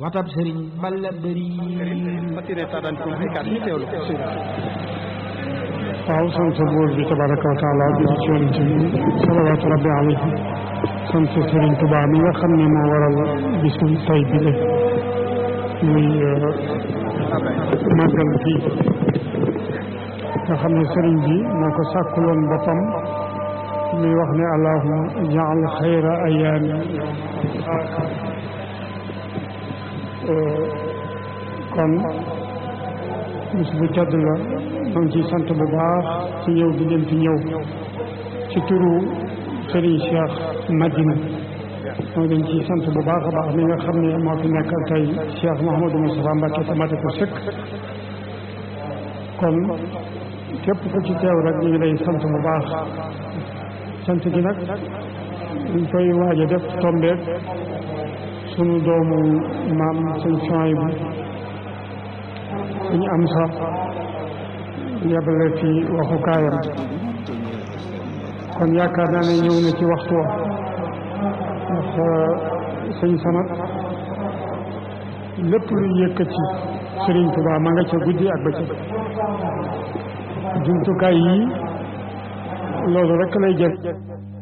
watab sëriñ balla bëri waaw sant buur bi tabaraka wa taala bi ci yonent bi salawaatu rabbi alayhi sant Sëriñ Tuubaa mi nga xam ne moo waral bisu tay bi le muy màggal fii nga xam ne sëriñ bi moo ko sàkkuloon boppam muy wax ne allahuma jaal xayra ayaami kon bis bu tedd la ñoo ngi ciy sant bu baax ci ñëw bi ngeen fi ñëw ci turu Serigne Cheikh Madina ñoo dañ ciy sant bu baax a baax mi nga xam ne moo fi nekkal tey Cheikh Mouhamadou Moustapha Mbacké te mate ko sëkk kon képp ku ci teew rek ñu ngi lay sant bu baax sant gi nag ñu koy waaj a def tombeek sunu doomu maam sëñ Soy bu suñu am sax yebale fi waxukaayam kon yaakaar naa ne ñëw na ci waxtu wa ndax sëñ sanat lépp lu yëkkati Sëriñ Tuubaa ma nga ca guddi ak bëccëg jumtukaay yi loolu rek lay jël